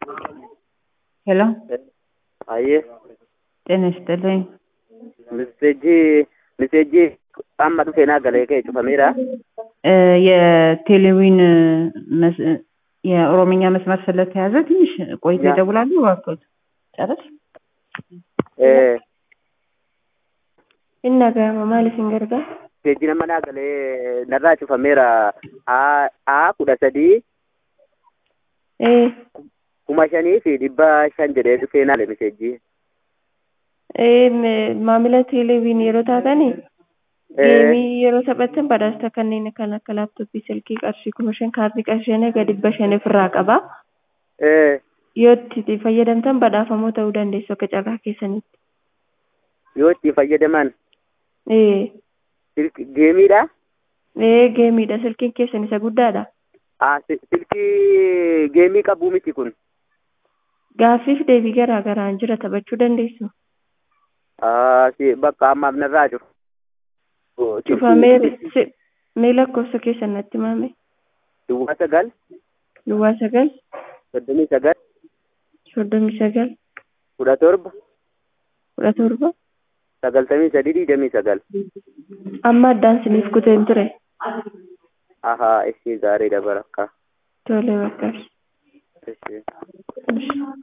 ሄሎ አየህ ጤና ይስጥልኝ። ሚሴጂ ሚሴጂ amma dhufee naa galee ka'e cufameera. እ የቴሌዊን መስ- የኦሮምኛ መስመር ስለተያዘ ትንሽ ቆይቶ ያ። ይደውላሉ። እባክዎት ጨርስ። Eh, Inni dhaga'ama maal isin gargaara? Miseejii nama naa galee narraa cufameera. A A kudha sadii Ee, kuma shanii fi dhibba shan jedhee dhufee naa galee miseejii. ee, me- maamila teeleeviin yeroo taatani geemii yeroo taphattan badhaasa kanneen kan akka laaptooppii silkii qarshii kuma shan kaardii qarshii egaa dhibba shan ofirraa qaba. Eh, Yoo itti fayyadamtan badhaafamoo ta'uu dandeessu akka carraa keessanitti. yoo itti fayyadaman Ee, silk- geemiidha. ee geemiidha silkiin keessan isa guddaadha. Ah, si- silkii geemii qabuu miti kun. Gaaffiif deebii garaa garaan jira taphachuu dandeessu. Ah, si bakka ammaaf narraa cufu. Cufamee si- mee lakkoofsa keessan natti himame. Duwwaa sagal Duwwaa sagal, soddomii sagal soddomii sagal, kudha torba kudha torba. sagaltamii sadii digdamii sagal. Amma addaan siniif kuteen ture. Ahaa, ishee gaariidha barakkaa. Tole bakka. Ishee. Ishi.